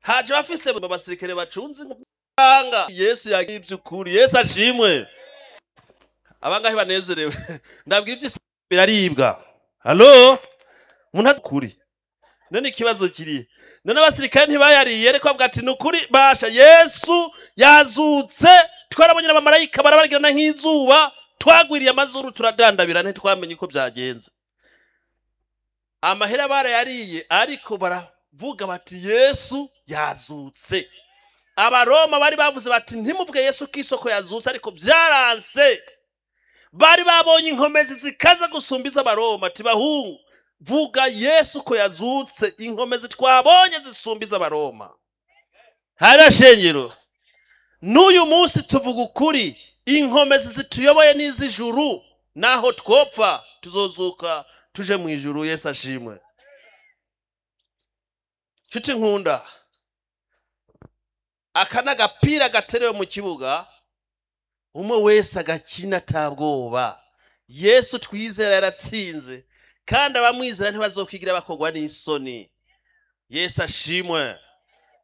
haje bafise abasirikare bacunze inkanga yesu yagiye iby'ukuri yesu ashimwe abangahe banezerewe ndabwira iby'isi biraribwa halo umuntu azi ukuri none ikibazo kiri none abasirikare ntibayariye ariko bavuga ati ni ukuri basha yesu yazutse twarabonye abamarayika barabarigirana nk'izuba twagwiriye amazuru turadandabira ntitwamenye uko byagenze amahera barayariye ariko baravuga bati yesu yazutse abaroma bari bavuze bati ntimuvuge yesu ko isoko yazutse ariko byaranse bari babonye inkomezi zikaza gusumba iz'abaroma ati bahungu vuga yesu ko yazutse inkomezi twabonye zisumba iz'abaroma harashengero n'uyu munsi tuvuga ukuri inkomezi zituyoboye n'iz'ijuru naho twopfa tuzozuka tuje mu ijuru Yesu ashimwe nshuti nkunda aka ni agapira gaterewe mu kibuga umwe wese agakina atabwoba yesu twizera yaratsinze kandi abamwizera ntibazokwigira bakogwa n'isoni yesu ashimwe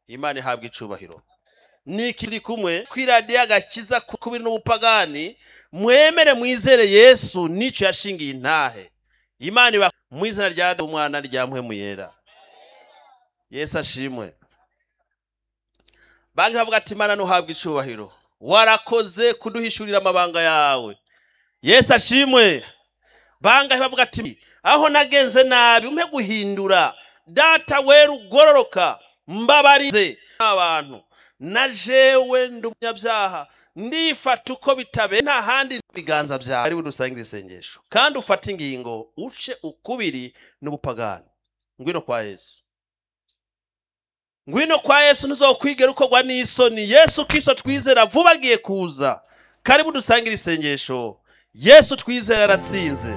imana ihabwa icubahiro nikiri kumwe kwiradiyo agakiza kubiri n'ubupagani mwemere mwizere yesu n'icyo yashingiye intahe imana iba mu izina rya umwana rya mpemu yera yesu ashimwe banki bavuga ati imana ntuhabwe icubahiro warakoze kuduhishurira amabanga yawe yesu ashimwe bangahe bavuga ati aho nagenze nabi umpe guhindura data wera ugororoka mbabarize abantu na jewe ndi umunyabyaha ndifata uko bitabe nta handi biganza byawe ari budusangize isengesho kandi ufate ingingo uce ukubiri n'ubupagani ngwino kwa yesu ngwino kwa yesu ntuzokwigera ukorwa n'isoni yesu kiso twizera vuba agiye kuza karibu dusangire isengesho yesu twizera yaratsinze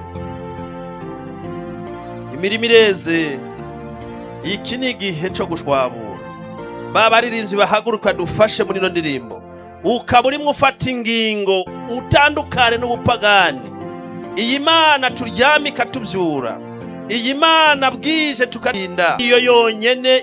imirimo ireze iki ni igihe cyo gushwabura baba aririmbyi bahaguruka dufashe muri ino ndirimbo ukaba urimo ufata ingingo utandukane n'ubupagani iyi mana turyame ikatubyura iyi mana bwije tukarinda iyo yonyine